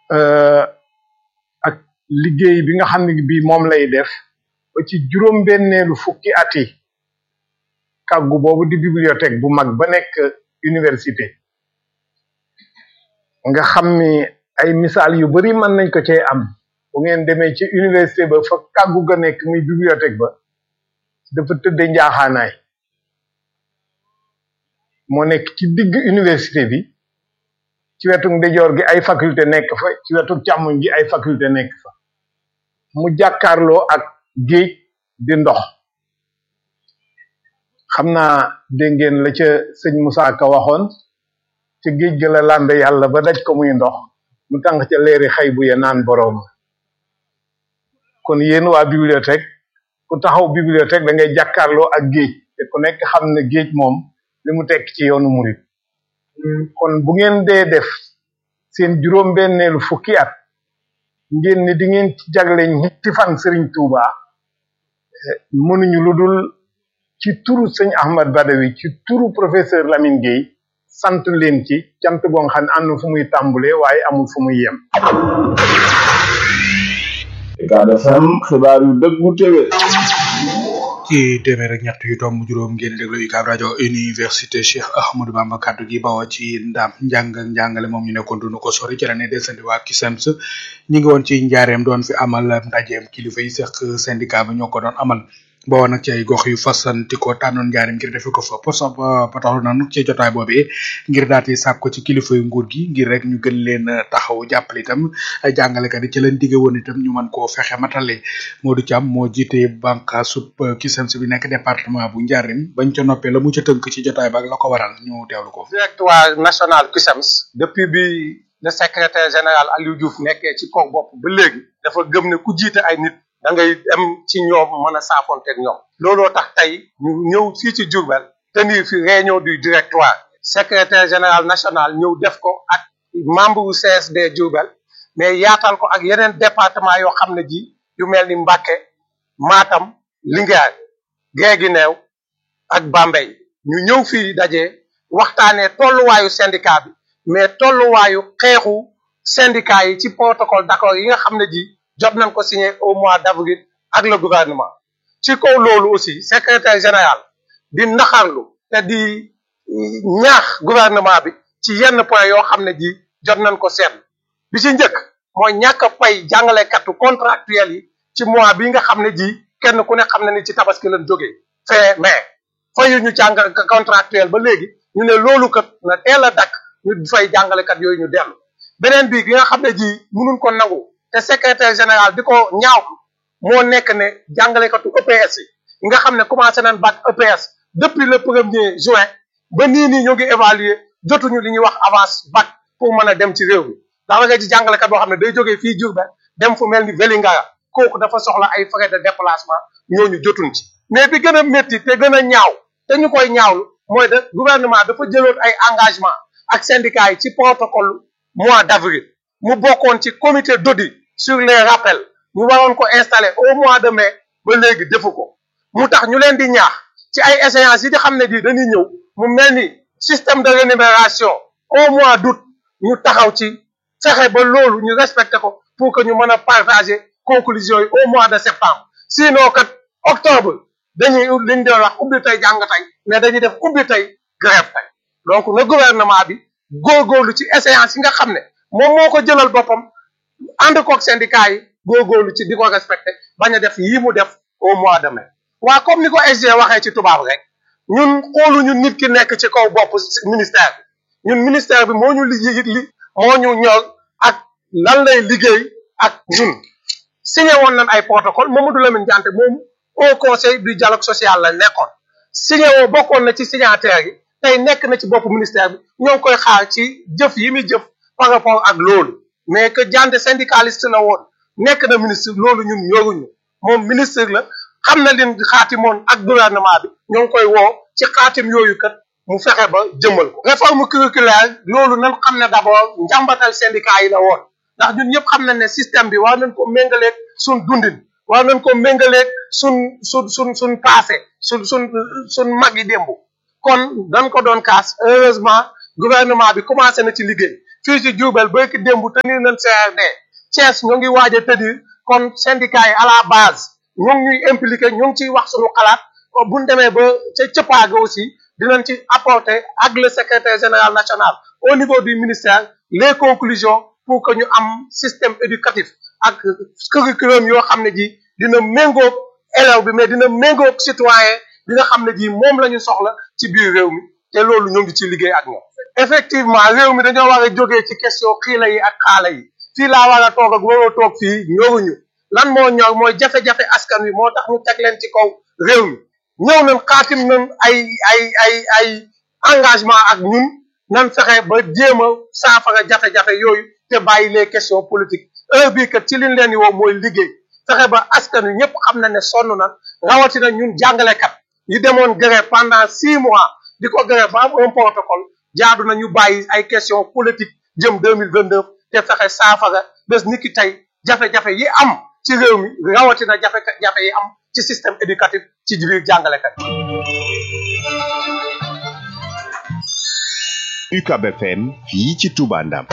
ak liggéey bi nga xam ne bi moom lay def ba ci juróom-benneelu fukki at yi kàggu boobu di bibliothèque bu mag ba nekk université nga xam ni ay misaal yu bari mën nañ ko cee am bu ngeen demee ci université ba fa kàggu ga nekk muy bibliothèque ba dafa tëdde njaaxaanaay moo nekk ci digg université bi ci wetu ndejoor gi ay faculté nekk fa ci wetu càmmoñ gi ay faculté nekk fa mu jàkkaarloo ak géej di ndox xam naa dégg ngeen la ca sëñ Moussa Ka waxoon ca géej ga la làmbe yàlla ba daj ko muy ndox mu tànk ca leeri xay bu ya naan boroom kon yéen waa bibliothèque ku taxaw bibliothèque da ngay jàkkaarloo ak géej te ku nekk xam ne géej moom li mu tekk ci yoonu murit kon bu ngeen dee def seen juróom-benneelu fukki at ngeen ni di ngeen ci jagle ñetti fan Serigne Touba mënuñu lu dul ci turu sëñ Ahmad Badawi ci turu professeur Lamine Gueye sant leen ci cant goo xam ne ànd fu muy tàmbulee waaye amul fu muy yem. Ucab FM xibaar yu dëggu téwé ci téeméer ak ñett yu tomb juróom ngeen déglu UCAB rajo université Cheikh Ahmadou Bamba kaddu gi bawoo ci ndam njàng ak njàngale moom ñu nekkoon dunu ko sori ci la ne desandi waa KISEMS ñi ngi woon ci njaareem doon fi amal ndajeem kilifa yi seq syndicat ba ñoo ko doon amal bawoo nag ci ay gox yu fasanti ko tànnoon njaareem ngir defe ko fa pour sa pataxlu nanu ci jotaay boobee ngir daati sàkk ko ci kilifa yu nguur gi ngir rek ñu gën leen taxaw jàppale itam jàngalekat yi ci leen digge woon itam ñu mën koo fexe matale Modou Thiam moo jiite banque sub KISEMS bi nekk département bu njaareem bañ ca noppee la mu ca tënk ci jotaay ba ak la ko waral ñu teewlu ko directoire national KISEMS depuis bi le secrétaire général Aliou Diouf nekkee ci kaw bopp ba léegi dafa gëm ne ku jiite ay nit da ngay dem ci ñoom mën a saafonteeg ñoom looloo tax tey ñu ñëw fii ci Diourbel tenir fi réunion du directoire secrétaire général national ñëw def ko ak membre wu CSD Diourbel mais yaatal ko ak yeneen département yoo xam ne ji yu mel ni Mbacké Matam Linguère Guinguinéo ak Bambey ñu ñëw fii daje waxtaanee tolluwaayu syndicat bi mais tolluwaayu xeexu syndicat yi ci protocole d'accord yi nga xam ne ji jot nañ ko signé au mois d'avril ak le gouvernement ci kaw loolu aussi secrétaire général di naxarlu te di ñaax gouvernement bi ci yenn point yoo xam ne ji jot nañ ko seetlu bi ci njëkk mooy ñàkk a fay jàngalekatu contractuel yi ci mois bi nga xam ne ji kenn ku ne xam ne ni ci tabaski lañ jógee fin mai fayu ñu jàng contractuel ba léegi ñu ne loolu kat na teel a dakk ñu fay jàngalekat yooyu ñu dellu beneen bi gi nga xam ne ji mënuñ ko nangu te secrétaire général di ko ñaaw moo nekk ne jàngalekatu EPS yi yi nga xam ne commencé nañ bac EPS depuis le premier juin ba nii nii ñu ngi évaluer jotuñu li ñuy wax avance bac pour mën a dem ci réew mi ndax nga ci jàngalekat boo xam ne day jógee fii Diourbel dem fu mel ni Vélingara kooku dafa soxla ay frais de déplacement ñooñu jotuñ ci mais bi gën a métti te gën a ñaaw te ñu koy ñaawlu mooy de gouvernement dafa jëloon ay engagement ak syndicats yi ci protocole mois d'avril mu bokkoon ci comité d'audit sur les rappels ñu waroon ko installer au mois de mai ba léegi defu ko mu tax ñu leen di ñaax ci ay échéances yi di xam ne di dañuy ñëw mu mel ni système de rémunération au mois d'août ñu taxaw ci fexe ba loolu ñu respecté ko pour que ñu mën a partager conclusions yi au mois de septembre sinon kat octobre dañuy li ñu doon wax ubbi tey jàng tey mais dañuy def ubbi tey grève tey donc na gouvernement bi góorgóorlu ci échéances yi nga xam ne moom moo ko jëlal boppam ànd koog syndicat yi góorgóorlu ci di ko respecté bañ a def yii mu def au mois de mai waa comme ni ko SG waxee ci tubaab rek ñun xooluñu nit ki nekk ci kaw bopp ministère bi ñun ministère bi moo ñu liggéey li moo ñu ñor ak lan lay liggéey ak ñun signé woon nañ ay protocole Mamadou Lamine Diante moom au conseil du dialogue social la nekkoon signé woo bokkoon na ci signataires yi tey nekk na ci bopp ministère bi ñoo ngi koy xaar ci jëf yi muy jëf par rapport ak loolu mais que Diante syndicaliste la woon nekk na ministre loolu ñun ñoruñu moom ministre la xam na leen xaatimoon ak gouvernement bi ñoo ngi koy woo ci xaatim yooyu kat mu fexe ba jëmmal ko réforme curriculaire loolu nan xam ne d'abord njàmbatal syndicat yi la woon ndax ñun ñëpp xam nañ ne système bi war nañ ko méngaleeg suñ dundin war nañ ko méngaleeg suñ suñ suñ suñ passé suñ suñ suñ mag yi démb kon dañ ko doon kaas heureusement gouvernement bi commencé na ci liggéey fii ci Diourbel ba ki démb tenir nañ CRD Thiès ñu ngi waaj a tëdir kon syndicat yi à la base ñu ngi ñuy impliqué ñu ngi ciy wax suñu xalaat bu ñu demee ba ca cëppaaga aussi dinañ ci apporter ak le secrétaire général national au niveau du ministère les conclusions pour que ñu am système éducatif ak curriculum yoo xam ne ji dina méngoog élève bi mais dina méngoog citoyen bi nga xam ne ji moom la ñu soxla ci biir réew mi te loolu ñu ngi ci liggéey ak ñoom effectivement réew mi dañoo war a jógee ci question xiila yi ak xaala yi fii laa war a toog ak waroo toog fii ñoruñu lan moo ñor mooy jafe-jafe askan wi moo tax ñu teg leen ci kaw réew mi ñëw nañ xaatim nañ ay ay ay ay engagement ak ñun nan fexe ba jéem a saafara jafe-jafe yooyu te bàyyi les questions politiques heure bii kat ci liñ leen di woo mooy liggéey fexe ba askan wi ñëpp xam na ne sonn na rawatina ñun jàngalekat yi demoon grève pendant six mois di ko grève ba am un protocole jaadu na ñu bàyyi ay questions politiques jëm deux mille vingt neuf te fexe saafara bés ni ki tey jafe-jafe yi am ci réew mi rawatina jafe-jafe yi am ci système éducatif ci biir jàngalekat UCAB FM fii ci Touba Ndam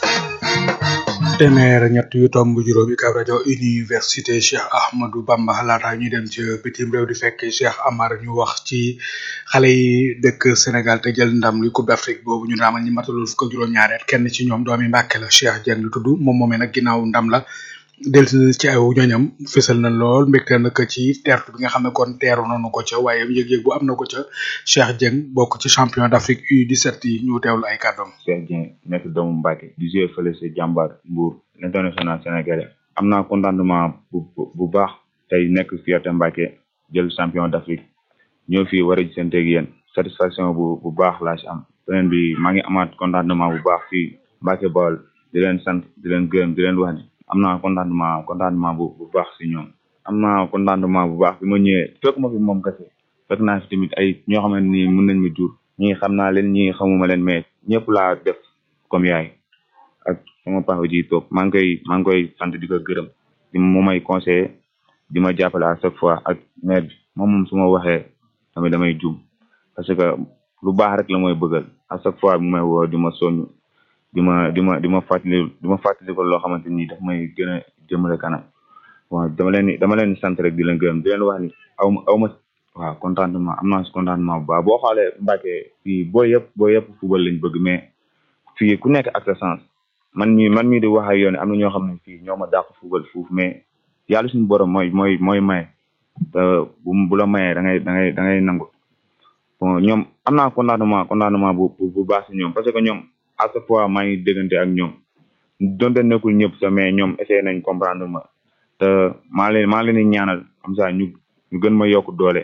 téeméer ñett yu tomb juróom UCAB rajo université Cheikh Ahmadou Bamba laata ñuy dem ci bitim réew di fekk Cheikh Amar ñu wax ci xale yi dëkk Sénégal te jël ndam li Coupe d'Afrique boobu ñu raamal ñi matalul fukk ak juróom-ñaari at kenn ci ñoom doomi Mbàkke la Cheikh Dieng lu tudd moom moomee nag ginnaaw ndam la delsi ci ay ñoñam fësal na lool mbégte nag ci teertu bi nga xam ne kon teeru nañu ko ca waaye yëg-yëg bu am na ko ca Cheikh Dieng bokk ci champion d'Afrique U17 yi ñu teewlu ay kàddoom. Cheikh Dieng nekk doomu Mbacke di jouer fële si jàmbaar Mbour l'international sénégalais am naa contentement bu bu baax tey nekk fierté Mbacke jël champion d'Afrique ñëw fii war a gisanteeg yéen satisfaction bu bu baax laa si am beneen bi maa ngi amaat contentement bu baax fii Mbacke Bawol di leen sant di leen gërëm di leen wax ni am naa contentement contentement bu bu baax si ñoom am naa contentement bu baax bi ma ñëwee fekk ma fi moom kese fekk naa fi tamit ay ñoo xamante ni mën nañ ma jur ñii xam naa leen ñii xamuma leen mais ñëpp laa def comme yaay ak sama papa ji toog maa ngi koy maa ngi koy sant di ko gërëm di mu may conseiller di ma jàppale à chaque fois ak maire bi moom moom su ma waxee tamit damay jum parce que lu baax rek la mooy bëggal à chaque fois bu may woo di ma soññ di ma di ma di ma fàttali di ma fàttali ko loo xamante ni daf may gën a jëmale kanam bon dama leen ni dama leen di sant rek di leen gërëm di leen wax ni aw ma aw ma waaw contentement am naa si contentement bu baax boo xoolee Mbacke fii boo yëpp boo yëpp football lañ bëgg mais fii ku nekk ak sa sens man mii man mii di wax ak yoon am na ñoo xam ne fii ñoo ma dàq football fuuf mais yàlla suñu borom mooy mooy mooy maye te bu bu la mayee da ngay da ngay da ngay nangu bon ñoom am naa contentement contentement bu bu baax si ñoom parce que ñoom à chaque fois maa ngi déggante ak ñoom donte nekkul ñëpp sax mais ñoom essayé nañ comprendre ma te maa leen maa leen di ñaanal comme ça ñu ñu gën ma yokk doole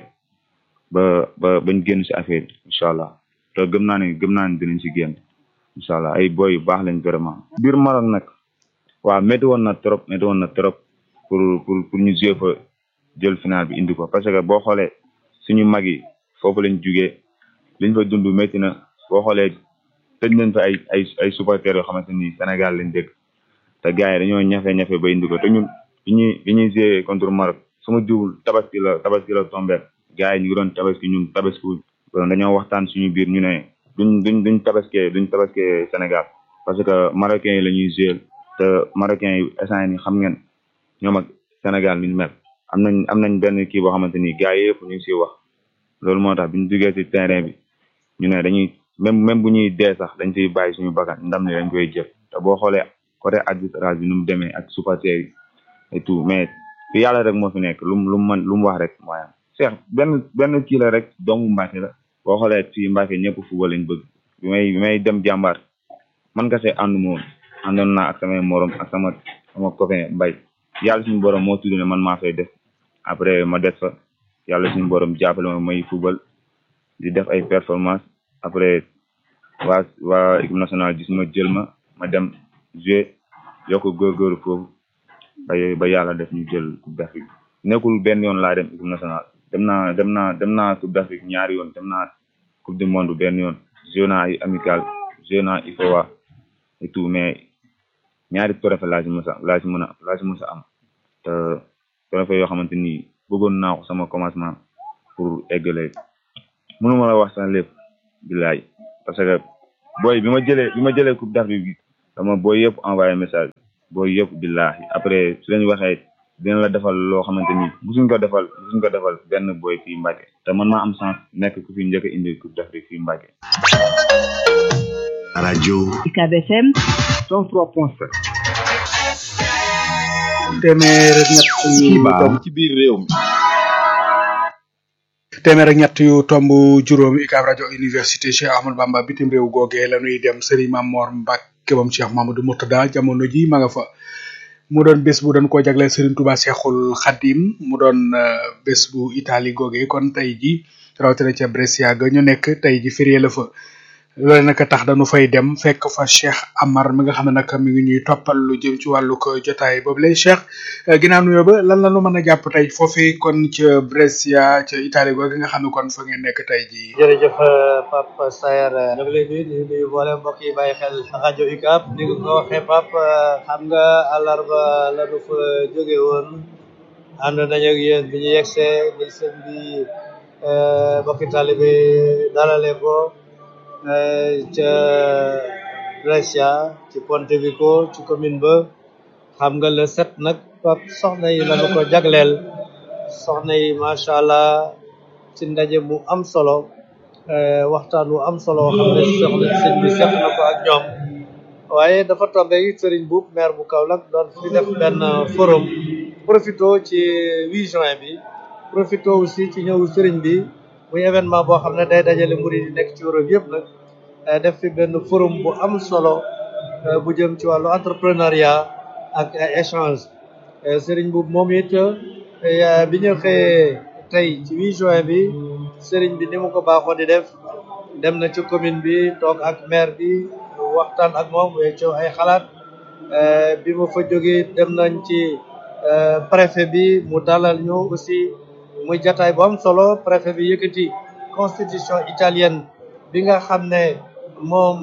ba ba bañ génn si affaire bi incha allah te gëm naa ne gëm naa ne dinañ si génn incha allah ay boy yu baax lañ vraiment. biir Maroc nag waaw métti woon na trop métti woon na trop pour pour pour ñu jouer fa jël final bi indi ko parce que boo xoolee suñu mag yi foofu lañ jugee liñ fa dund métti na boo xoolee tëj nañ fa ay ay ay supporters yoo xamante ni Sénégal lañ dëkk te gars yi dañoo ñafe-ñafe ba indi ko te ñun bi ñuy bi ñuy jouer contre Maroc su ma jiwul tabaski la tabaski la tombé gars yi ñu ngi doon tabaski ñun tabaski wuñ dañoo waxtaan suñu biir ñu ne duñ duñ duñ tabaskee duñ tabaskee Sénégal parce que marocains yi la ñuy jouer te marocains yi instant ni xam ngeen ñoom ak Sénégal niñ mel am nañ am nañ benn kii boo xamante ni gars yi yëpp ñu ngi siy wax loolu moo tax bi ñu duggee si terrain bi ñu ne dañuy même même bu ñuy dee sax dañ siy bàyyi suñu bakkan ndam ne dañ koy jël te boo xoolee côté arbitrage bi nu mu demee ak supporters yi et tout mais fi yàlla rek moo fi nekk lu mu lu mu mën lu mu wax rek mooy am Cheikh benn benn kii la rek doomu Mbacke la boo xoolee fii Mbacke ñëpp football lañ bëgg bi may bi may dem jàmbaar man kese àndu ma woon àndoon naa ak samay morom ak sama sama copain mbay yàlla suñu borom moo tudd ne man maa fay def après ma des fa yàlla suñu borom jàppale ma may football di def ay performance après waa waa équipe nationale gis ma jël ma ma dem jouer yokk góorgóorlu foofu ba ba yàlla def ñu jël coupe d'Afrique nekkul benn yoon laa dem équipe nationale dem naa dem naa dem naa coupe d'Afrique ñaari yoon dem naa coupe du monde benn yoon joué naa ay amical joué naa IFOA et tout mais ñaari trophée laa si mës a laa si mën a laa si mës a am te trophée yoo xamante ni bëggoon naa ko sama commencement pour eggale mënuma la wax sax lépp bilaay parce que booy bi ma jëlee bi ma jëlee coupe d'Afrique bi dama booy yëpp envoyé message booy yëpp billahi après su leen waxee dina la defal loo xamante ni musuñ ko defal musuñ ko defal benn booy fii Mbàkke te man maa am chance nekk ku fi njëkk a indi coupe d'Afrique fii Mbàkke radio UCAB FM 103.7 téeméer ak ñett yu xibaar ci biir réew mi téeméer ak ñett yu tomb juróom UCAB rajo université Cheikh Ahmadou Bamba bitim réew googee la ñuy dem Serigne Mamor Mbacke bam Cheikh Mamadou Murtada jamono ji ma nga fa mu doon bés bu doon koo jagleel Serigne Touba Cheikhul Khadim mu doon bés bu Italie googee kon tey ji rawatina ca Brescia ga ñu nekk tey ji férié la fa loolu nag tax dañu fay dem fekk fa Cheikh Amar mi nga xam ne nag mi ngi ñuy toppal lu jëm ci wàllu ko jotaay boobu lay Cheikh ginnaaw nuyoo ba lan la ñu mën a jàpp tey foofee kon ca Brescia ca Italie googu nga xam ne kon fa ngeen nekk tey jii. jërëjëf Pape Sayer ñu ngi lay nuyu di nuyu mboolem mbokk yi bàyyi xel rajo UCAB ni nga ko waxee Pape xam nga àllarba la nu fa jóge woon ànd nañu ak yéen bi ñu yegsee ni sëñ bi mbokki taalibe dalale ko ca Brescia ci Pontevico ci commune ba xam nga le sept nag Pape soxna yi lañu ko jagleel soxna yi macha allah ci ndaje mu am solo waxtaan wu am solo xam ne soxna sëñ bi seq na ko ak ñoom waaye dafa tombé Serigne Boub maire bu Kaolack doon fi def benn forum profito ci 8 juin bi profito aussi ci ñëw Serigne bi muy événement boo xam ne day dajale murid yi nekk ci Europe yëpp nag def fi benn forum bu am solo bu jëm ci wàllu entrepreneuriat ak ay échange Serigne Boub moom it bi ñu xëyee tey ci 8 juin bi Serigne bi ni mu ko baaxoo di def dem na ci commune bi toog ak maire bi waxtaan ak moom weccoo ay xalaat bi ma fa jógee dem nañ ci préfet bi mu dalal ñu aussi muy jataay bu am solo préfet bi yëkkati constitution italienne bi nga xam ne moom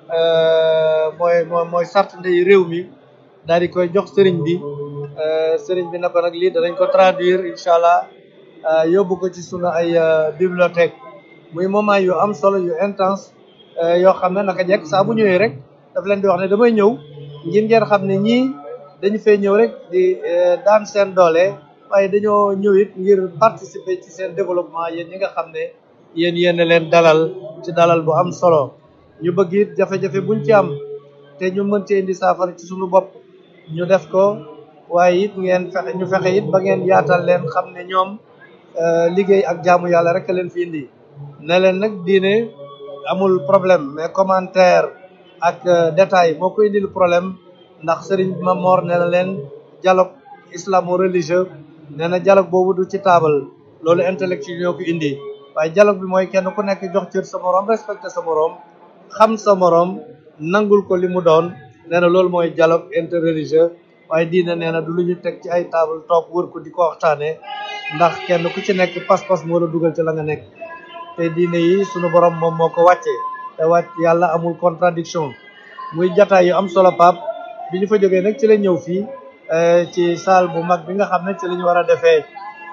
mooy mooy mooy sart ndey réew mi daal di koy jox sëriñ bi sëriñ bi na ko nag lii danañ ko traduire incha allah yóbbu ko ci sunu ay bibliothèque muy moment yu am solo yu intense yoo xam ne naka jekk saa bu ñëwee rek daf leen di wax ne damay ñëw ngir ngeen xam ne ñii dañu fee ñëw rek di daan seen doole waaye dañoo ñëw it ngir participer ci seen développement yéen ñi nga xam ne yéen yéen leen dalal ci dalal bu am solo ñu bëgg it jafe-jafe buñ ci am te ñu mën ci indi saafara ci suñu bopp ñu def ko waaye it ngeen fexe ñu fexe it ba ngeen yaatal leen xam ne ñoom liggéey ak jaamu yàlla rek a leen fi indi ne leen nag diine amul problème mais commentaire ak détail moo ko indil problème ndax Serigne Mamor ne na leen dialogue islamo-religieux nee na dialogue boobu du ci taabal loolu intellectuel ñoo ko indi waaye dialogue bi mooy kenn ku nekk jox cër sa moroom respecté sa moroom xam sa moroom nangul ko li mu doon nee na loolu mooy dialogue interreligieux waaye diine nee na du lu ñu teg ci ay table toog wër ko di ko waxtaanee ndax kenn ku ci nekk pas-pas moo la dugal ci la nga nekk te diine yi sunu borom moom moo ko wàccee te wàcc yàlla amul contradiction muy jataay yu am solo pap bi ñu fa jógee nag ci la ñëw fii ci salle bu mag bi nga xam ne ci la ñu war a defee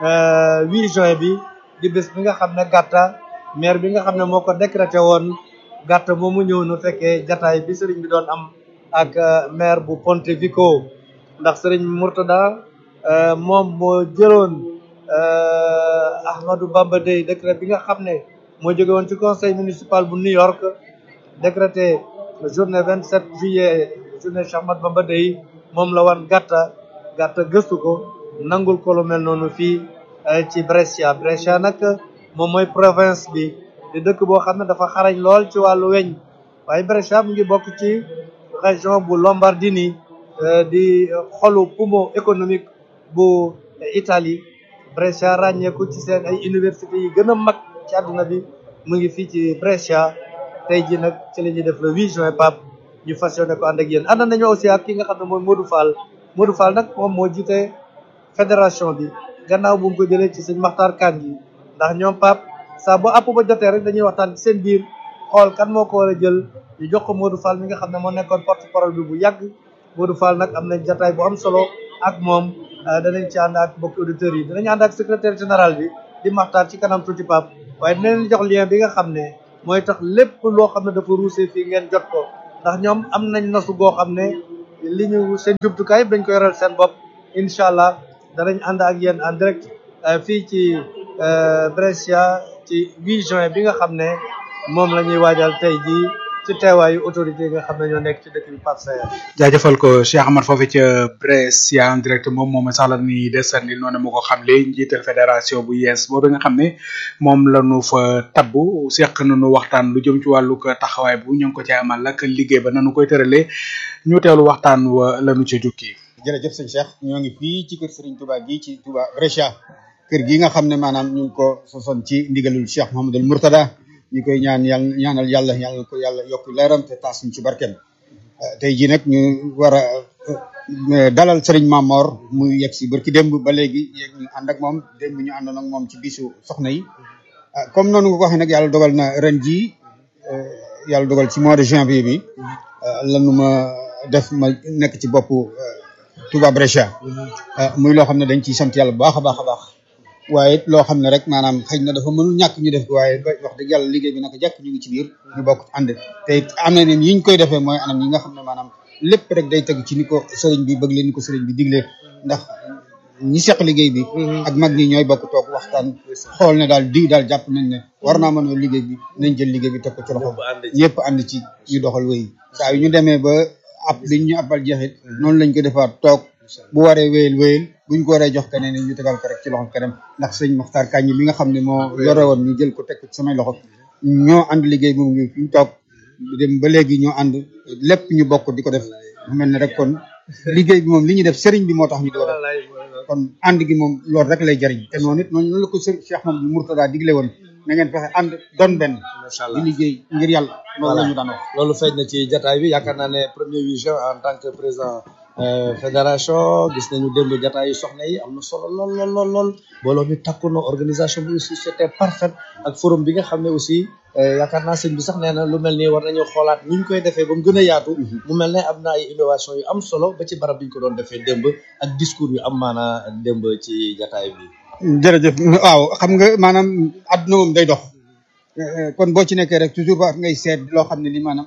8 juin bi di bés bi nga xam ne gàtta maire bi nga xam ne moo ko décrété woon gàtta moomu ñëw nu fekkee jataay bi sëriñ bi doon am ak maire bu Pontevico ndax sëriñ Murtada moom moo jëloon Ahmadou Bamba Day décret bi nga xam ne moo jóge woon ci conseil municipal bu New York décrété journée 27 juillet journée Cheikh Ahmadou Bamba Day moom la wan gàtta gàtta gëstu ko nangul ko lu mel noonu fii ci Brescia Brescia nag moom mooy province bi di dëkk boo xam ne dafa xarañ lool ci wàllu weñ waaye Brescia mu ngi bokk ci région bu Lombardini di xolu poumon économique bu Italie Brescia ràññeeku ci seen ay université yi gën a mag ci àdduna bi mu ngi fii ci Brescia tey ji nag ci la ñuy def le 8 juin Pape ñu fas yéene ko ànd ak yéen ànd nañu aussi ak ki nga xam ne mooy Modou Fall Modou Fall nag moom moo jiite fédération bi gannaaw bu mu ko jëlee ci sëñ Maxtaar Kan yi ndax ñoom Pape saa bu àpp ba jotee rek dañuy waxtaan ci seen biir xool kan moo ko war a jël ñu jox ko Modou Fall mi nga xam ne moo nekkoon porte parole bi bu yàgg Modou Fall nag am nañ jataay bu am solo ak moom danañ ci ànd ak mbokki auditeurs yi danañ ànd ak secrétaire général bi di maxtaan ci kanam tuuti Pape waaye dinañ leen jox lien bi nga xam ne mooy tax lépp loo xam ne dafa ruusee fii ngeen jot ko ndax ñoom am nañ nosu goo xam ne li ñu seen jumtukaay dañ ko yoral seen bopp incha allah danañ ànd ak yéen en direct fii ci Brescia ci 8 juin bi nga xam ne moom la ñuy waajal tey jii ci teewaayu autorité yi nga xam ne ñoo nekk ci dëkk bi Pape Sayer jaajëfal ko Cheikh Amar foofu ca Brescia en direct moom moom sax la ni desandi noonu mu ko xamle njiital fédération bu yees boobu nga xam ne moom la ñu fa tabbu seq nañu waxtaan lu jëm ci wàllu taxawaay bu ñu ngi ko ci amal ak liggéey ba nanu koy tëralee ñu teewlu waxtaan wa lañu ca jukki. jërëjëf sëñ Cheikh ñoo ngi fii ci kër Serigne Touba gi ci Touba Brescia kër gi nga xam ne maanaam ñu ngi ko sosoon ci ndigalul Cheikh Mouhamadul Mourtada ñu koy ñaan yàlla ñaanal yàlla yàlla ko yàlla yokk leeram te taas ñu ci barkeem tey jii nag ñu war a dalal Serigne Mamor muy yegg si barki démb ba léegi yegg ñu ànd ak moom démb ñu àndoon ak moom ci bisu soxna yi comme noonu nga ko waxee nag yàlla dogal na ren jii yàlla dogal ci mois de janvier bi lanu ma def ma nekk ci boppu Touba Brescia muy loo xam ne dañ ciy sant yàlla bu baax a baax a baax waaye it loo xam ne rek maanaam xëy na dafa mënul ñàkk ñu def ko waaye ba wax dëgg yàlla liggéey bi naka jàkk ñu ngi ci biir ñu bokk ànd te it am na ne yi ñu koy defee mooy anam yi nga xam ne maanaam lépp rek day tegu ci ni ko sëriñ bi bëgg leen ni ko sëriñ bi diglee ndax ñi seq liggéey bi ak mag ñi ñooy bokk toog waxtaan xool ne daal di daal jàpp nañ ne war naa mën a liggéey bi nañ jël liggéey bi teg ko ci loxo ñëpp ànd ci ñu doxal wéy saa yu ñu demee ba ab liñ ñu appal jeexit noonu lañ ko defaat toog bu waree wéyal wéyal buñ ko waree jox keneen ñu tegal ko rek ci loxo keneen ndax sëñ Maxtaar Kañ mi nga xam ne moo yore woon ñu jël ko teg ko ci samay loxo ñoo ànd liggéey moom ngi fi ñu toog dem ba léegi ñoo ànd lépp ñu bokk di ko def mu mel ne rek kon liggéey bi moom li ñuy def sëriñ bi moo tax ñu di ko def kon ànd gi moom loolu rek lay jariñ te noonu it noonu la ko sëriñ Cheikh Mamadou Mourtada digle woon na ngeen fexe ànd doon benn di liggéey ngir yàlla loolu la ñu daan wax loolu feeñ na ci jataay bi yaakaar naa ne premier huit juin en tant que président fédération gis nañu démb jataay yu soxna yi am na solo lool lool lool lool mbooloo mi takku na organisation bi aussi c'était parfait ak forum bi nga xam ne aussi yaakaar naa sëñ bi sax nee na lu mel nii war nañoo xoolaat ni ñu koy defee ba mu gën a yaatu mu mel ne am na ay innovation yu am solo ba ci barab bi ñu ko doon defee démb ak discours yu am maanaa démb ci jataay bi jërëjëf waaw xam nga maanaam àdduna moom day dox kon boo ci nekkee rek toujours war ngay seet loo xam ne li maanaam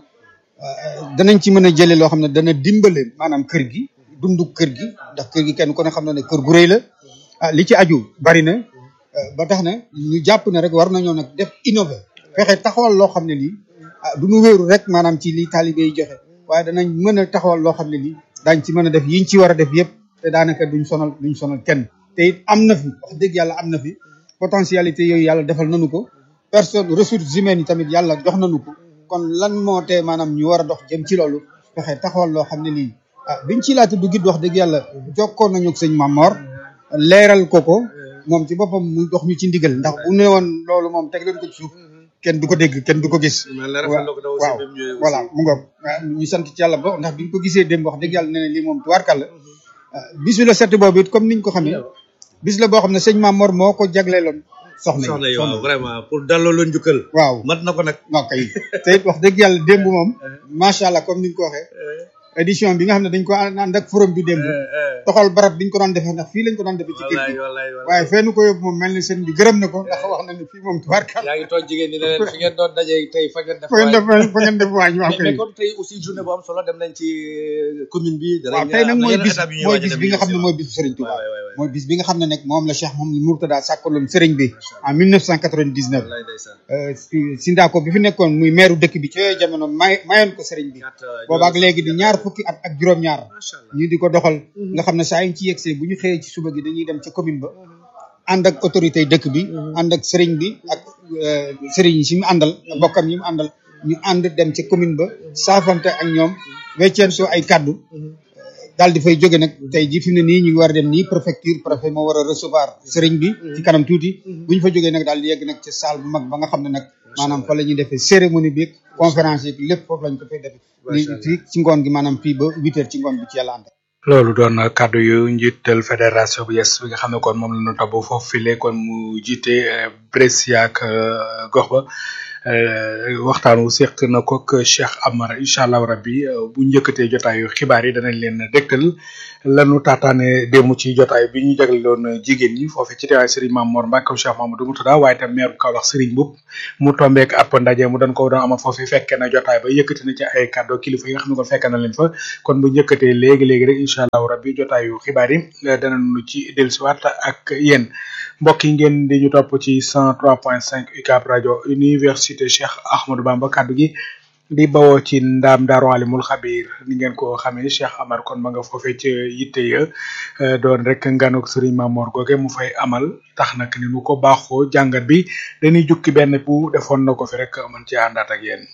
danañ ci mën a jëlee loo xam ne dana dimbale maanaam kër gi dundu kër gi ndax kër gi kenn ku ne xam na ne kër gu rëy la ah li ci aju bari na ba tax na ñu jàpp ne rek war nañoo nag def innové fexe taxawal loo xam ne lii ah du ñu wéeru rek maanaam ci li taalibe yi joxe waaye danañ mën a taxawal loo xam ne lii daañ ci mën a def yiñ ci war a def yëpp te daanaka duñ sonal duñ sonal kenn te it am na fi wax dëgg yàlla am na fi potentialité yooyu yàlla defal nañu ko personne ressources humaines yi tamit yàlla jox nañu ko kon lan moo tee maanaam ñu war a dox jëm ci loolu fexe taxawal loo xam ne lii ah biñ ci laata du gid wax dëgg yàlla jokkoon nañu ak sëñ Mamor leeral ko ko moom ci boppam mu dox ñu ci ndigal ndax bu ne woon loolu moom teg leen ko ci suuf kenn du ko dégg kenn du ko gis waaw voilà mu ngoog ñu sant ci yàlla ba ndax biñ ko gisee démb wax dëgg yàlla ne ne lii moom tubaarkàlla bis bi la set boobu it comme niñ ko xamee bis la boo xam ne sëñ Mamor moo ko jagleeloon soxna soxna yi waaw vraiment pour dalloo leen jukkal waaw mat na ko nag waaw kay te it wax dëgg yàlla démb moom macha allah comme ni nga ko waxee édition bi nga xam ne dañ ko ànd ak forum bi démb toxal barab biñ ko doon defee ndax fii lañ ko doon defee ci kër gi waaye fenn ko yóbbu moom mel ni sëñ bi gërëm na ko ndax wax na ne fii moom tubaarkal yaa ngi toog jigéen ñi ne leen fi ngeen doon dajee tey fa ngeen def fa ngeen def fa ngeen def waañ waaw kay mais kon tey aussi journée bu am solo dem nañ ci commune bi waaw tey nag mooy bis mooy bis bi nga xam ne mooy bisu Serigne Touba mooy bis bi nga xam ne nag moom la Cheikh Mouhamadou Mourtada sàkkaloon Serigne bi en 1999 Sindako bi fi nekkoon muy maire dëkk bi ci yooyu jamono may mayoon ko Serigne bi boobaak léegi di ñaar fukki at ak juróom-ñaar ñu di ko doxal nga xam ne saa yiñ ci yegsee bu ñu xëyee ci suba gi dañuy dem ca commune ba ànd ak autorité dëkk bi ànd ak Serigne bi ak Serigne yi si mu àndal bokkam yi mu àndal ñu ànd dem ca commune ba saafante ak ñoom wecceentoo ay kaddu daal di fay jóge nag tey ji fi mu ne nii ñu ngi war a dem nii préfecture préfet moo war a recevoir sëriñ bi ci kanam tuuti bu ñu fa jógee nag daal di yegg nag ci salle bu mag ba nga xam ne nag maanaam fa la ñuy defee cérémonie bi conférence yi lépp foofu lañ ko fay defee li fii ci ngoon gi maanaam fii ba huit heures ci ngoon bi ci yàlla ànd loolu doon kàddu yu njiital fédération bu yes bi nga xam ne kon moom la ñu topp foofu file kon mu jiite Brescia ak gox ba waxtaan wu seq na ko ak Cheikh Amar incha allah rabbi bu njëkkatee jotaayu xibaar yi danañ leen dégtal lanu taataane démb ci jotaay bi ñu jagleeloon jigéen ñi foofee ci teewaay Serigne Mame Mor Mbacke Cheikh Mamadou Moutada waaye tam maire bu Kaolack Serigne Mboup mu tombeek ab ndaje mu dañ ko doon amal foofee fekke na jotaay ba yëkkati na ci ay kàddu kilifa yi nga xam ne kon fekke na leen fa kon bu njëkkatee léegi léegi rek incha allah rabbi jotaayu xibaar yi danañu ci dellusiwaat ak yéen mbokk yi ngeen di ñu topp ci 103.5 UCAB rajo université Cheikh Ahmadou Bamba kaddu gi di bawoo ci ndaam daaru alimul xabir ni ngeen ko xamee Cheikh Amar kon ma nga foofee ci yitte ya doon rek nganuk Serigne Mamor googe mu fay amal tax nag ni nu ko baaxoo jàngat bi dañuy jukki benn bu defoon na ko fi rek mën ci àndaat ak yéen.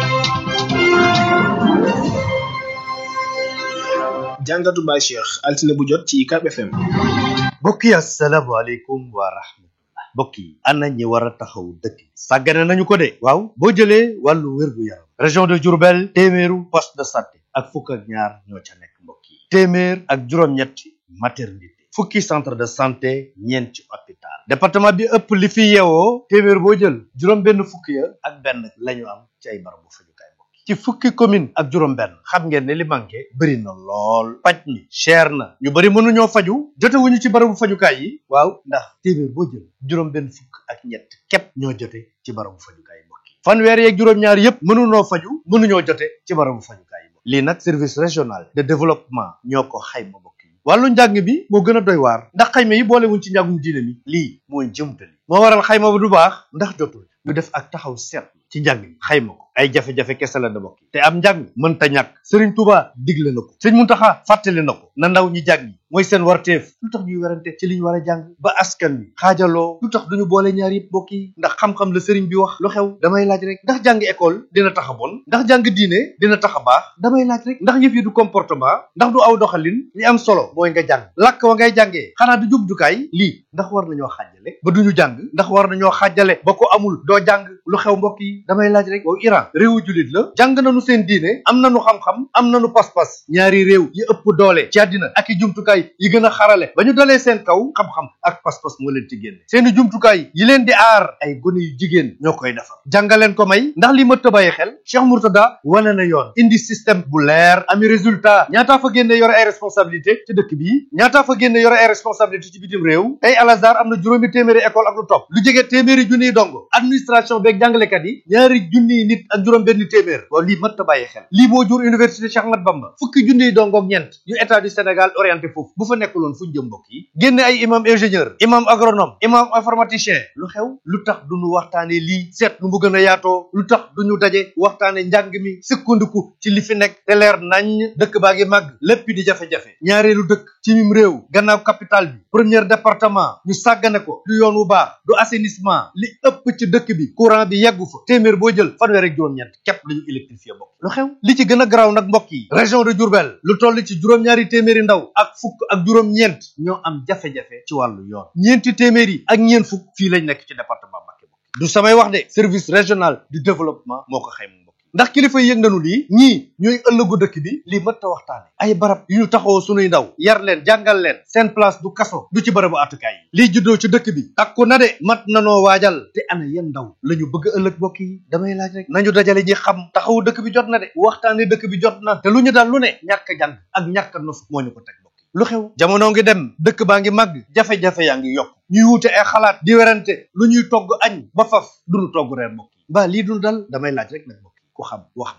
jàngatu Baye Cheikh altine bu jot ci UCAB FM. mbokk yi asalaamaaleykum wa rahmatullah mbokk yi ana ñi war a taxaw dëkk sàggane nañu ko de waaw boo jëlee wàllu wér-gu-yaram région de Diourbel téeméeru poste de santé ak fukk ak ñaar ñoo ca nekk mbokk yi téeméer ak juróom-ñetti maternité fukki centre de santé ñeenti hôpital département bi ëpp li fi yeewoo téeméer boo jël juróom benn fukki ya ak benn la ñu am ci ay barabu fajukaay mbokk yi ci fukki commune ak juróom benn xam ngeen ne li manqué bëri na lool paj mi cher na ñu bëri mënuñoo faju jotewuñu ci barabu fajukaay yi waaw ndax téeméer boo jël juróom benn fukk ak ñett képp ñoo jote ci barabu fajukaay mbokk yi fanweer yeeg juróom-ñaar yépp mënuñoo faju mënuñoo jote ci barabu fajukaay yi lii nag service régional de développement ñoo ko xayma mbokk yi wàllu njàng mi moo gën a doy waar ndax xayma yi boolewuñ ci njàngum diine mi lii mooy jëmtali moo waral xayma ba du baax ndax jotul ñu def ak taxaw seet ci njàng mi xayma ko ay jafe-jafe kese la da bokk te am njàng mënta ñàkk Serigne Touba digle na ko sëñ Muntaxa fàttali na ko na ndaw ñi jàng mooy seen warteef lu tax ñuy werante ci li ñu war a jàng ba askan wi xaajaloo lu tax duñu boole ñaar yëpp bokk yi ndax xam-xam la sëriñ bi wax lu xew damay laaj rek ndax jàng école dina tax a bon ndax jàng diine dina tax a baax damay laaj rek ndax yëf yi du comportement ndax du aw doxalin li am solo mooy nga jàng làkk wa ngay jàngee xanaa du jubjukaay lii ndax war nañoo xaajale ba duñu jàng ndax war nañoo xaajale ba ko amul doo jàng lu xew mbokk yi damay laaj rek waaw Iran réewu jullit la jàng nañu seen diine am nañu xam-xam am nañu pas-pas ñaari réew yi ëpp doole ci àddina ak i jumtukaay yi gën a xarale ba ñu dalee seen kaw xam-xam ak pas-pas moo leen ci génne seeni jumtukaay yi leen di aar ay gone yu jigéen ñoo koy defar jàngaleen ko may ndax li mëtt a bàyyi xel Cheikh Mourtada wane na yoon indi système bu leer ami résultat ñaataa fa génne yore ay responsabilité ci dëkk bi ñaataa fa génne yore ay responsabilité ci bitim réew tey Al Azhar am na juróomi téeméeri école ak lu topp lu jege téeméeri junniy dongo administration beeg jàngalekat yi ñaari junniy nit ak juróom benn téeméer waaw lii mëtt a bàyyi xel lii moo jur université Cheikh Ahmad Bamba fukki junniy dongo ak ñeent yu état du Sénégal orienté foofu bu fa nekkuloon fu ñu jëm mbokk yi génne ay imam ingénieur imam agronome imam informaticien lu xew lu tax duñu waxtaane lii seet nu mu gën a yaatoo lu tax duñu daje waxtaane njàng mi sukkandiku ci li fi nekk te leer nañ dëkk baa ngi màgg lépp di jafe-jafe ñaareelu dëkk ci mim réew gannaaw capital bi premier département ñu sàggane ko du yoon wu baax du assainissement li ëpp ci dëkk bi courant bi yeggu fa téeméer boo jël fanweer ak juróom-ñett képp lañu électrifié mbokk lu xew li ci gën a garaaw nag mbokk yi région de Diourbel lu toll ci juróom-ñaari téeméeri ndaw ak fukk ak juróom-ñeent ñoo am jafe-jafe ci wàllu yoon ñeenti téeméer yi ak ñeent fukk fii lañ nekk ci département Mbacké du samay wax de service régional du développement moo ko xayma mbokk ndax kilifa yi yëg nañu lii ñii ñooy ëllëgu dëkk bi lii mët a waxtaane ay barab yu ñu taxawoo sunuy ndaw yar leen jàngal leen seen place du kaso du ci barabu atukaay yi lii juddoo ci dëkk bi takku na de mat nanoo waajal te ana yan ndaw la ñu bëgg ëllëg mbokk yi damay laaj rek nañu dajale ñi xam taxawu dëkk bi jot na de waxtaane dëkk bi jot na te lu ñu dal lu ne ñàkk jàng ak ñàkk nos moo ñu ko teg mbokk lu xew jamono ngi dem dëkk baa ngi màgg jafe-jafe yaa ngi yokk ñuy wute ay xalaat di werante lu ñuy togg añ ba faf duñu togg reer mbokk yi mbaa lii dul dal damay laaj rek nag mbokk yi ku xam wax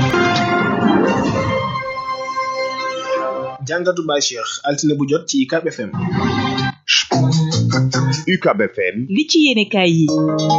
jàngatu Baye Cheikh altine bu jot ci UCAB FM. UCAB FM. li ci yéenekaay yi.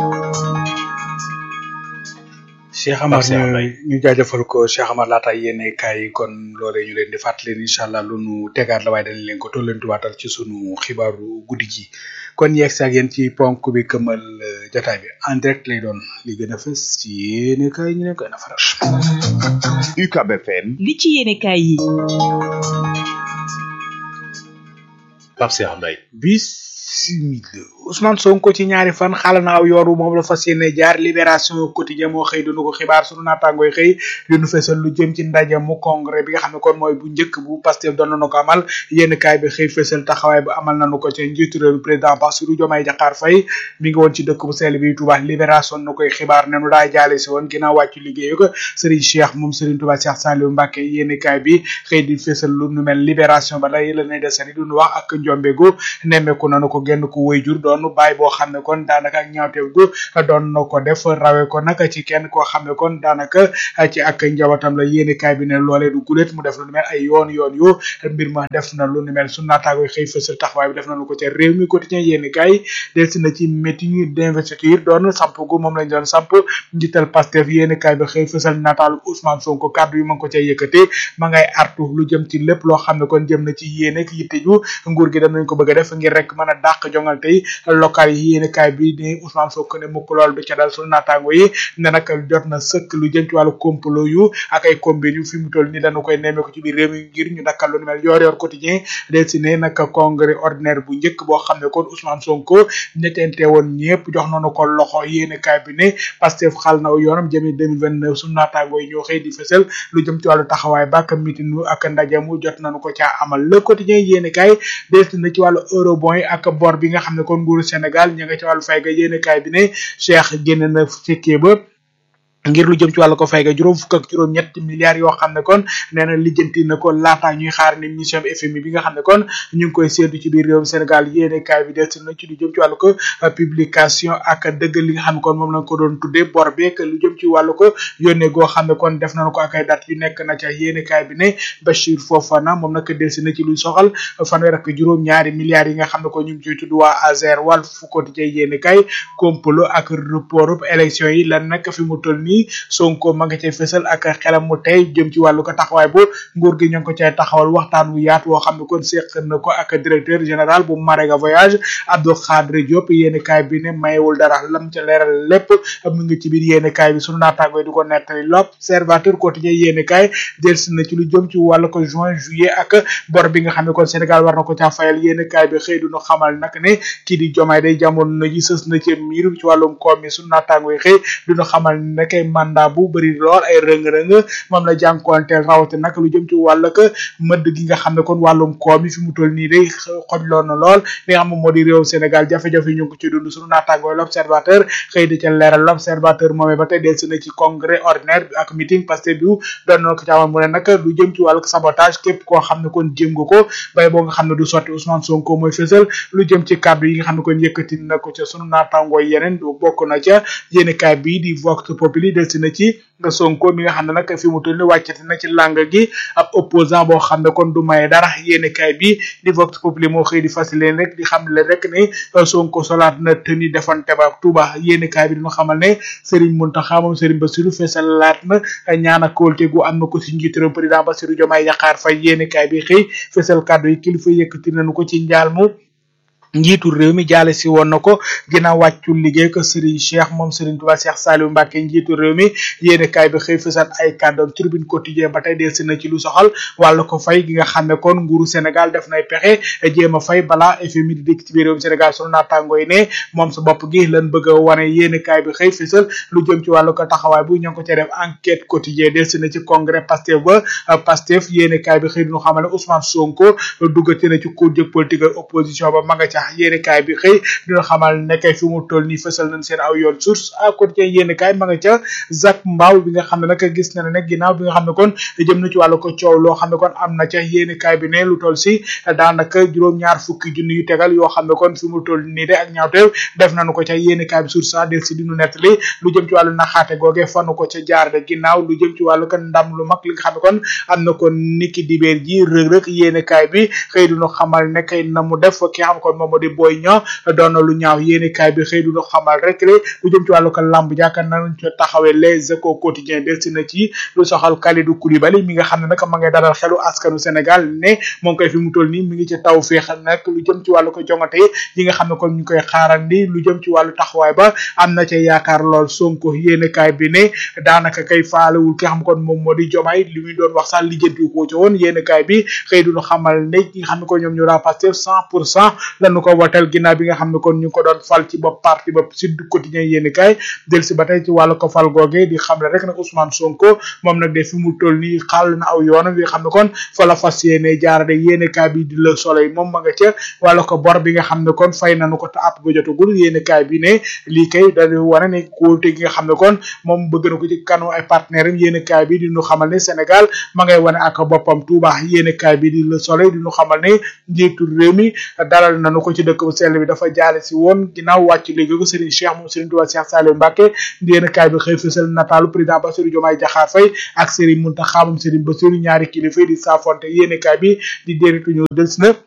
Cheikh Amar ñu ñu jaajëfal ko Cheikh Amar laata yéene kaay yi kon loolee ñu leen di fàttali leen incha allah lu nu tegaat la waaye dañ leen ko tollantuwaatal ci sunu xibaaru guddi gi kon yeeg si ak yéen ci ponk bi këmal jotaay bi en direct lay doon li gën a fës ci yéene kaay ñu ne koy na faral. UCAB FM. li ci yéenekaay yi. Pape Cheikh Mbaye. bismillah Ousmane Sonko ci ñaari fan xala na aw yoon wu moom la fas yéene jaar libération quotidien moo xëy dunu ko xibaar sunu naataangooy xëy dinu fesal lu jëm ci ndaje mu congrès bi nga xam ne kon mooy bu njëkk bu Pastef doon nañu ko amal yénn kaay bi xëy fesal taxawaay bu amal nañu ko ci njiitu réew mi président Bassirou Diomaye Diakhar Faye mi ngi woon ci dëkk bu sell bi Touba libération nu koy xibaar ne nu daa jaale si woon ginnaaw wàccu liggéeyu ko Serigne Cheikh moom Serigne Touba Cheikh Saliou Mbacké yénn kaay bi xëy di fesal lu nu mel libération ba lay la ne desani duñu wax ak njombegu nemmeeku nanu ko genn ko wayjur doon bàyyi boo xam ne kon daanaka ak ñaawteef gu doon na ko def rawe ko nag ci kenn koo xam ne kon daanaka ci ak njabootam la yéene kaay bi ne loolee du gulet mu def lu ni mel ay yoon yoon yu mbir ma def na lu ni mel su naataago xëy fësal taxawaay bi def nañu ko ca réew mi quotidien yéene kaay delsi na ci meeting d'investiture doon samp gu moom lañ doon samp njiital Pastef yéene kaay bi xëy fësal nataalu Ousmane Sonko kàddu yi ma ngi ko ca yëkkate ma ngay artu lu jëm ci lépp loo xam ne kon jëm na ci yéene ak yitte ju nguur gi dem nañ ko bëgg a def ngir rek mën a dàq jongal tey local yi yéene kaay bi ni Ousmane Sonko ne mukk lool du ca dal sunu naataango yi ne nag jot na sëkk lu jëm ci wàllu complot yu ak ay combine yu fi mu toll ni dañu koy nemmee ko ci biir réew mi ngir ñu dakkal lu ni mel yor yor quotidien del si ne nag congrès ordinaire bu njëkk boo xam ne kon Ousmane Sonko ñettente woon ñëpp jox nañu ko loxo yéene kaay bi ne Pastef xal na yoonam jëmee 2029 sunu naataango yi ñoo xëy di fësal lu jëm ci wàllu taxawaay bak mitin ak ndaje mu jot nañu ko caa amal le quotidien yéene kaay del si na ci wàllu eurobond yi ak bor bi nga xam ne kon nguuru Sénégal ña nga ci wàllu fay ga yéene kaay bi ne Cheikh génn na fekkee ba ngir lu jëm ci wàllu ko fay ga juróom fukk ak juróom ñetti milliards yoo xam ne kon nee na lijjanti na ko laata ñuy xaar ni mission FMI bi nga xam ne kon ñu ngi koy séentu ci biir réewum Sénégal yéene kaay bi des na ci lu jëm ci wàllu ko publication ak dëggal li nga xam ne kon moom lañ ko doon tuddee bor beek lu jëm ci wàllu ko yónnee goo xam ne kon def nañu ko ak ay date yu nekk na ca yéene kaay bi ne Bachir Fofana moom nag delsi na ci luy soxal fanweer ak juróom ñaari milliards yi nga xam ne kon ñu ngi ciy tudd waa Azer wàll fu ko di yéene kaay complot ak report élection yi lan nag fi mu toll nii Sonko ma nga cay fësal ak xelam mu tey jëm ci wàllu ko taxawaay bu nguur gi ñu ngi ko cay taxawal waxtaan wu yaatu woo xam ne kon seq na ko ak directeur général bu Marega voyage Abdou Khadre Diop yéeni kaay bi ne mayewul dara lam ca leeral lépp mu ngi ci biir yéeni kaay bi sunu naataango yi di ko nettali l'observateur quotidien yéeni kaay delsi na ci lu jëm ci wàllu ko juin juillet ak bor bi nga xam ne kon Sénégal war na ko caa fayal yéeni kaay bi xëy duñu xamal nag ne kii di jomaay day jamono ji sës na ci miir ci wàllum koom mi sunu naataango yi xëy duñu xamal ne kay mandat bu bëri lool ay rëng-rëng moom la jànkonteel rawate nag lu jëm ci wàll ka mëdd gi nga xam ne kon wàllum koom yi fi mu toll nii day xojloon na lool li nga xam ne moo di réew Sénégal jafe-jafe ñu ngi ko ci dund sunu naataangoo l'observateur xëy di ca leeral l'observateur moomee ba tey delsi na ci congrès ordinaire ak meeting parce que du doon na ko ci amal mu ne nag lu jëm ci wàllu sabotage képp koo xam ne kon jéem nga ko bay boo nga xam ne du sotti Ousmane Sonko mooy fësal lu jëm ci kàddu yi nga xam ne kon yëkkati na ko ca sunu naataangoo yeneen du bokk na ca yéeni kaay bii di Vox Populi delsi na ci nga Sonko mi nga xam ne nag fi mu toll ni wàccati na ci làng gi ab opposant boo xam ne kon du maye dara yéeni kaay bi di Vox Populi moo xëy di fasileen rek di xam le rek ne Sonko solaat na tëni defante ba Touba yéeni kaay bi dina xamal ne Serigne Mountakha moom Serigne Bassirou fesalaat na ñaan ak kóolte gu am na ko si njiitu réew président Bassirou Diomaye Diakhar Faye yéeni kaay bi xëy fesal kàddu yi kilifa yëkkati nañu ko ci njaal mu njiitu réew mi jaale si woon na ko ginnaaw wàccu liggéey ko Serigne Cheikh moom Serigne Touba Cheikh Saliou Mbacké njiitu réew mi yéene kaay bi xëy fësal ay kàddoom tribune quotidien ba tey delsi na ci lu soxal wàllu ko fay gi nga xam ne kon nguuru Sénégal def nay pexe jéem a fay balaa FMI di dikk ci biir réewum Sénégal sunu naataango yi ne moom sa bopp gi lan bëgg a wane yéene kaay bi xëy fësal lu jëm ci wàllu ko taxawaay bu ñoo ngi ko ca def enquête quotidien delsi na ci congrès Pastef ba Pastef yéene kaay bi xëy duñu xamal ne Ousmane Sonko duggati na ci cour jëg politique opposition ba ma nga ca yéene kaay bi xëy dina xamal ne kay fi mu toll nii fësal nañ seen aw yoon source à côté yéene kaay ma nga ca Zak Mbaaw bi nga xam ne nag gis na ne nag ginnaaw bi nga xam ne kon jëm na ci wàllu ko coow loo xam ne kon am na ca yéene kaay bi ne lu toll si daanaka juróom-ñaar fukki junni yu tegal yoo xam ne kon fi mu toll nii de ak ñaawteew def nañu ko ca yéene kaay bi source a del si dinu nettali lu jëm ci wàllu naxaate googe fanu ko ca jaar de ginnaaw lu jëm ci wàllu ko ndam lu mag li nga xam ne kon am na kon niki dibeer ji rëg-rëg yéene kaay bi xëy duñu xamal ne kay na mu def ki xam kon moom moo di boy ñoo doon na lu ñaaw yéeni kaay bi xëy du ñu xamal rek le lu jëm ci wàllu ko lamb jàkkaar nañ ci taxawee les échos quotidiens delsi na ci lu soxal Kalidou Koulibaly mi nga xam ne nag ma ngay dalal xelu askanu Sénégal ne moom koy fi mu toll nii mi ngi ci taw féex nag lu jëm ci wàllu ko jongate yi nga xam ne kon ñu koy xaarandi lu jëm ci wàllu taxawaay ba am na ca yaakaar lool Sonko yéeni kaay bi ne daanaka kay faalewul ki xam kon moom moo di jomaay li muy doon wax sax lijjanti ko ci woon yéeni kaay bi xëy du ñu xamal ne ñi nga xam ne ko ñoom ñu raa Pastef cent pour cent lañu nañu ko wotel ginnaaw bi nga xam ne kon ñu ngi ko doon fal ci bopp parti bopp Sud Quotidien yéeni kaay del si ba tey ci wàllu ko fal googe di xam le rek nag Ousmane Sonko moom nag de fi mu toll nii xàll na aw yoonam wi nga xam ne kon fa la fas yéene jaarade yéeni kaay bi di Le Soleil moom ma nga ca wàllu ko bor bi nga xam ne kon fay nañu ko te app ga jotagul yéeni kaay bi ne lii kay dañu wane ne kóolte gi nga xam ne kon moom bëgg na ko ci kanu ay partenaire am yéeni kaay bi di ñu xamal ne Sénégal ma ngay wane ak boppam Touba yéeni kaay bi di Le Soleil di ñu xamal ne njiitu réew mi dalal nañu ko ci dëkk bu sell bi dafa jaale si woon ginnaaw wàcc liggéey ko Serigne Cheikh moom Serigne Touba Cheikh Saliou Mbacké yéeni kaay bi xëy fësal nataalu président Bassirou Diomaye Diakhar Faye ak Serigne Mountakha moom Serigne Bassirou ñaari kilifa di saafonte yéeni kaay bi di déeritu ñu des na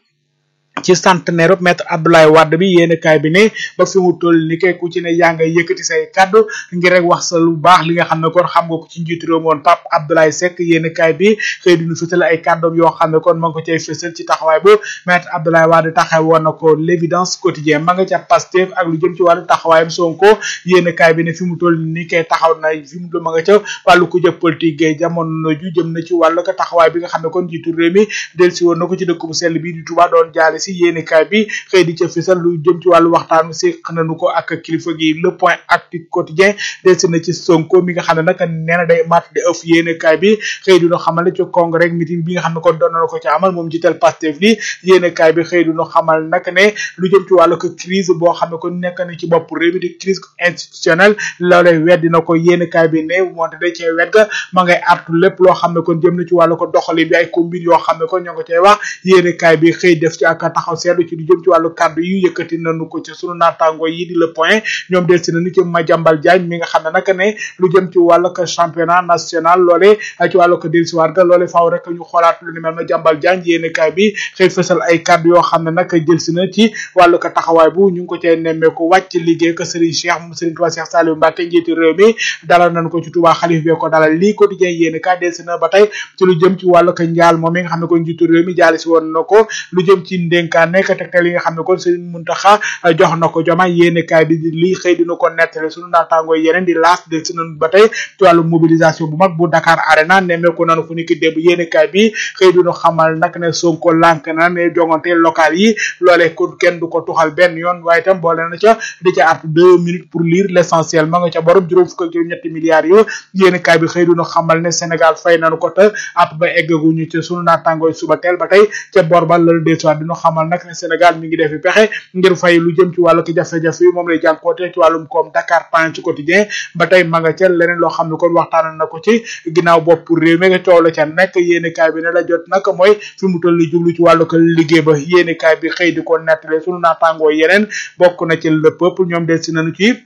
ci centenaire maître Abdoulaye Wade bi yéen kaay bi ne ba fi mu toll ni kay ku ci ne yaa ngay yëkkati say kaddu ngir rek wax sa lu baax li nga xam ne kon xam nga ko ci njiitu réew woon Pape Abdoulaye Seck yéen kaay bi xëy dinu fësal ay kàddoom yoo xam ne kon ma ngi ko cay fësal ci taxawaay bu maître Abdoulaye Wade taxaw woon na ko l'évidence quotidien ma nga ca Pastef ak lu jëm ci wàllu taxawaayam Sonko yéen kaay bi ne fi mu toll ni kay taxaw na fi mu toll ma nga ca wàllu ku jëpp politique gay jamono ju jëm na ci wàllu ko taxawaay bi nga xam ne kon njiitu réew mi del si woon na ko ci dëkk bu sell bi di Touba doon jaale si yéeni kaay bi xëy di ca fisal lu jëm ci wàllu waxtaanu séq nañu ko ak kilifa gi le point actu quotidien delsi na ci Sonko mi nga xam ne nag nee na day mat di ëf yéeni kaay bi xëy dina xamal ne ci congrès meeting bi nga xam ne kon doon na ko ci amal moom jiital Pastef li yéeni kaay bi xëy dina xamal nag ne lu jëm ci wàllu ko crise boo xam ne kon nekk na ci bopp réew mi di crise institutionnelle loolee weddi na ko yéeni kaay bi ne moonte day cee wet ga ma ngay artu lépp loo xam ne kon jëm na ci wàllu ko doxali bi ay combine yoo xam ne kon ñoo ko cay wax yéeni kaay bi xëy def ci ak taxaw seetlu ci lu jëm ci wàllu kàddu yu yëkkati nañu ko ci sunu naataango yi di le point ñoom del si nañu ci Madiambal Diagne mi nga xam ne nag ne lu jëm ci wàllu ko championnat national loole ci wàllu ko del si waat ga loole faaw rek ñu xoolaat lu ni mel Madiambal Diagne yéeni kaay bi xëy fësal ay kàddu yoo xam ne nag jël si na ci wàllu ko taxawaay bu ñu ngi ko cee nemmeeku wàcc liggéey ko Serigne Cheikh moom Serigne Touba Cheikh Saliou Mbacké njiitu réew mi dalal nañ ko ci Touba xalif bee ko dalal lii quotidien yéeni kaay del si na ba tey ci lu jëm ci wàllu ko njaal moom mi nga xam ne ko njiitu réew mi jaali si woon na ko lu jëm ci ndénkaan nekk tegtal yi nga xam ne kon Serigne Mountakha jox na ko joma yéene kaay bi lii xëy dina ko nettale sunu naataangoo yeneen di laas de si nañu ba tey ci wàllu mobilisation bu mag bu Dakar Arena nemmeeku nanu fu ni ki démb yéene kaay bi xëy dina xamal nag ne Sonko lànk na ne jongante local yi loolee kon kenn du ko tuxal benn yoon waaye itam boole na ca di ca art deux minutes pour lire l'essentiel ma nga ca borom juróom fukk ak juróom ñetti milliards yo yéene kaay bi xëy dina xamal ne Sénégal fay nañu ko te app ba eggaguñu ci sunu naataangoo suba teel ba tey ca bor ba la desuwaat dina xamal nag ne Sénégal mi ngi defi pexe ngir fay lu jëm ci wàllu ki jafe-jafe yi moom lay jànkoote ci wàllum koom Dakar Point ci quotidien ba tey ma nga ca leneen loo xam ne kon waxtaan na ko ci ginnaaw bopp réew mi nga coow la ca nekk yéeni kaay bi ne la jot nag mooy fi mu toll jublu ci wàllu ko liggéey ba yéeni kaay bi xëy di ko nettale sunu naataangoo yeneen bokk na ci le peuple ñoom del si nañu ci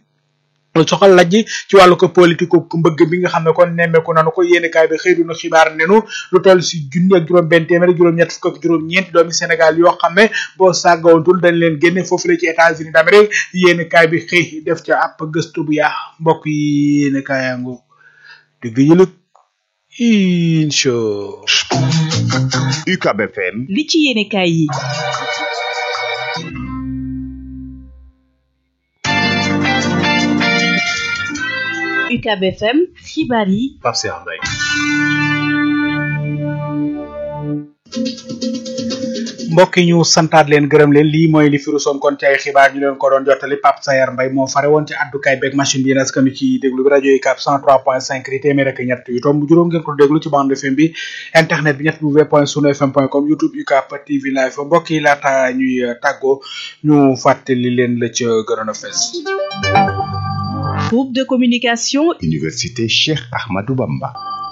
soxal lajj ci wàllu ko politique ku mbëgg bi nga xam ne kon nemmeeku nanu ko yéeni kaay bi xëy duna xibaar nenu lu toll si junni ak juróom benn téeméer juróom ñett fukk ak juróom ñeenti doomi Sénégal yoo xam ne boo sàggawantul dañ leen génne foofu la ci États-Unis d'Amérique yéeni kaay bi xëy def ca ab gëstu bu yaa mbokk yi yéeni kaayango digg yëlëg incha UCAB FM li ci yéene kaay yi UCAB FM xibaar yi Pape Cheikh Mbaye mbokk yi ñu santaat leen gërëm leen lii mooy li firu soon kon ci ay xibaar ñu leen ko doon jottali Pape Sayar Mbaye moo fare woon ci addukaay beeg machine bi yéen askan ci déglu bi rajo yi cap 103.5 di téeméer ak ñett yu tomb juróom ngeen ko déglu ci bande FM bi internet bi ñett w point sunu fm point com youtube UCAP TV live mbokk yi laata ñuy tàggoo ñu fàttali leen la ca gënoon a fes groupe de communication Université Cheikh Ahmadou Bamba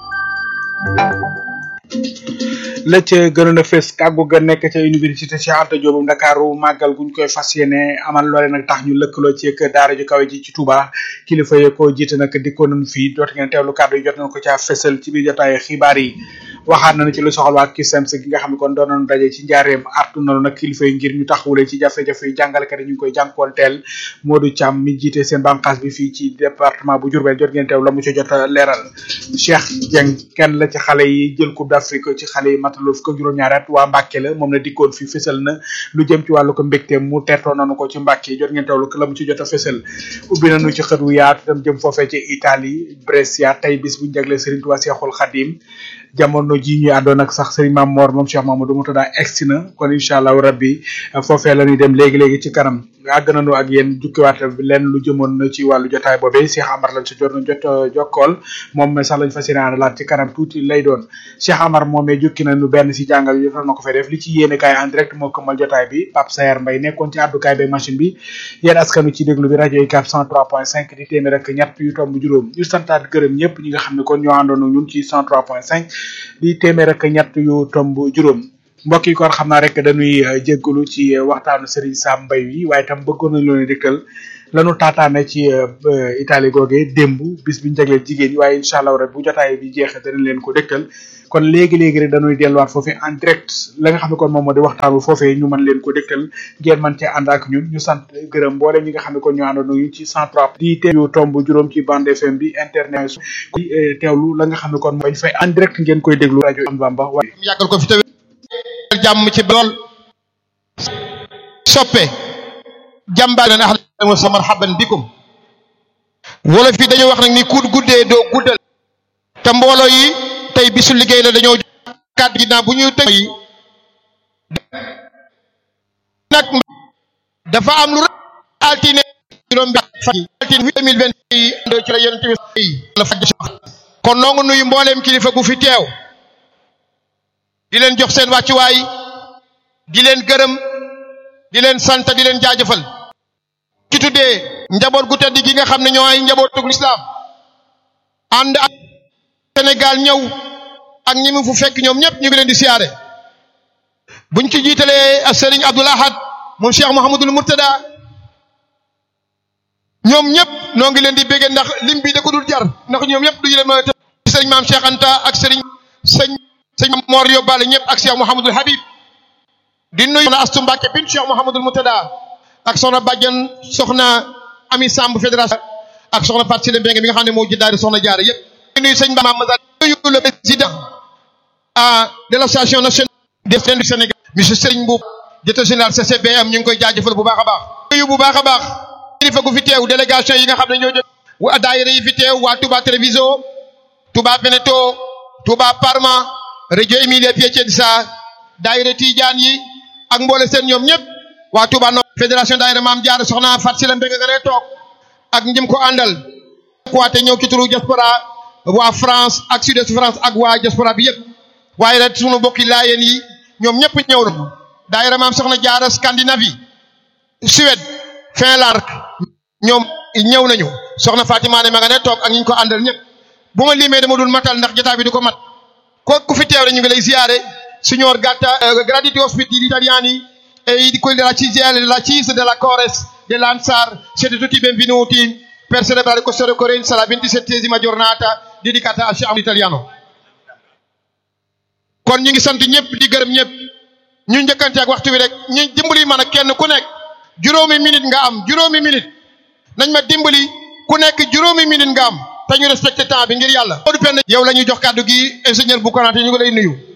la ca gënoon a fes kàggu ga nekk ca université Cheikh Anta Diop bu Ndakaaru màggal guñ koy fas yéene amal loole nag tax ñu lëkkaloo ci ak daara ju kawe ji ci Touba kilifa ye ko jiite nag dikkoon nañ fii jot ngeen teewlu kàddu yi jot nañ ko caa fesal ci biir jotaay xibaar yi waxaat nañu ci lu soxal waa CUSEMS gi nga xam ne kon doon nañu daje ci njaareem artu nañu nag kilifa yi ngir ñu taxawule ci jafe-jafe yi jàngalekat yi ñu ngi koy jànkoonteel Modou Thiam mi jiite seen bànqaas bi fii ci département bu Diourbel jot ngeen teew la mu ci jot a leeral Cheikh Dieng kenn la ci xale yi jël coupe d'Afrique ci xale yi mataloo fukk ak juróom-ñaari at waa Mbàkke la moom la dikkoon fi fësal na lu jëm ci wàllu ko mbégte mu tertoo nañu ko ci Mbàkke jot ngeen teewlu la mu ci jot a fësal ubbi nañu ci xët wu yaatu dem jëm foofee ci Italie Brescia tey bis bu jagle Serigne Touba Cheikhoul Khadim jamono ji ñu àndoon ak sax sëriñ Maam Mor moom Cheikh Mamadou Moutada egsi na kon incha allahu rabbi foofee la ñuy dem léegi léegi ci kanam àgg nañu ak yéen jukkiwaat lenn lu jëmoon na ci wàllu jotaay boobee Cheikh Amar lañ si jot na jot jokkool moom sax lañ fas yéene laat ci kanam tuuti lay doon Cheikh Amar moomee jukki nañu benn si jàngal yi na ko fay def li ci yéene kaay en direct moo këmmal jotaay bi Pape Sayer Mbaye nekkoon ci àddukaay bi machine bi yéen askanu ci déglu bi rajo UCAB 103.5 di téeméer ak ñett yu tomb juróom ñu santaat gërëm ñëpp ñi nga xam ne kon ñoo àndoon ak ñun ci 103.5 di téeméer ak ñett yu tomb juróom mbokk yi kon xam naa rek dañuy jéggalu ci waxtaanu Serigne Sam Mbaye wi waaye tam bëggoon nañu leen dégtal lanu taataane ci Italie googee démb bis bi ñu jagleel jigéen ñi waaye incha allah rek bu jotaay bi jeexee danañ leen ko dégtal kon léegi léegi rek dañuy delluwaat foofee en direct la nga xam ne kon moom moo di waxtaan wi foofee ñu mën leen ko dégtal ngeen mën cee ànd ak ñun ñu sant gërëm mboolem ñi nga xam ne kon ñu àndoon ñu ci 103 di teew tomb juróom ci bande FM bi internet di teewlu la nga xam ne kon bañ fay en direct ngeen koy déglu rajo am Bamba waaye yàggal ko fi taw jàmm ci lool soppe jàmbaar na ax sa marhaban bikum wala fi dañoo wax nag ni ku guddee doo guddal te mbooloo yi tey bisu liggéey la dañoo kàddu gi naa bu ñuy tëj yi nag dafa am lu altine juróom bi fan yi altine deux mille vingt yi ci la yonent bi la faj kon noo ngi nuyu mbooleem kilifa gu fi teew di leen jox seen wàccuwaay di leen gërëm di leen sant di leen jaajëfal ci tuddee njaboot gu tedd gi nga xam ne ñoo ay njabootug lislaam ànd ak Sénégal ñëw ak ñi mu fu fekk ñoom ñëpp ñu ngi leen di siyaare buñ ci jiitalee ak Serigne Abdoul Ahad moom Cheikh Mouhamadul Murtada ñoom ñëpp noo ngi leen di béggee ndax lim bi da ko dul jar ndax ñoom ñëpp duñu leen mën a tëj Serigne Maam Cheikh Anta ak Serigne sëñ sëñ Mor yóbbaale ñëpp ak Cheikh Mouhamadul Habib di nuyu soxna Astu Mbàkke bin Cheikh Mouhamadul Murtada ak soxna Badiane soxna Ami Samb fédération ak soxna Fatou Sile Mbengue mi nga xam ne moo jëndaari soxna Jaara yëpp di nuyu sëñ Ba Mamazal nuyu le président de l'association nationale des jeunes du Sénégal monsieur Serigne Mboup directeur général CCBM ñu ngi koy jaajëfal bu baax a baax nuyu bu baax a baax kilifa gu fi teew délégation yi nga xam ne ñoo jóg waa daayira yi fi teew waa Touba Treviso Touba Veneto Touba Parma Reggio Emilia Piacenza daayira Tidiane yi ak mboole seen ñoom ñëpp waa Touba no fédération daayira Maam Jaara soxna Fatou Sile Mbengue nga ne toog ak njëm ko àndal kuwaate ñëw ci turu diaspora waa France ak sud-est France ak waa diaspora bi yëpp waaye nag sunu mbokki laayeen yi ñoom ñëpp ñëw na daayira maam soxna jaara Scandinavie Suède Finlande ñoom ñëw nañu soxna Fatima ne ma nga ne toog ak ñu ko àndal ñëpp bu ma limee dama dul matal ndax jotaay bi du ko mat ko ku fi teew rek ñu ngi lay ziare signor gatta graditi ospiti gli italiani e i di quelli della CGL della CIS della Cores dell'Ansar siete tutti benvenuti per celebrare questa ricorrenza la ventisettesima giornata dedicata al Sham italiano kon ñu ngi sant ñëpp di gërëm ñëpp ñu njëkkante ak waxtu bi rek ñu dimbali man a kenn ku nekk juróomi minute nga am juróomi minute nañ ma dimbali ku nekk juróomi minute nga am te ñu respecté temps bi ngir yàlla. yow la ñuy jox kàddu gi ingénieur bu Konaté ñu ngi lay nuyu.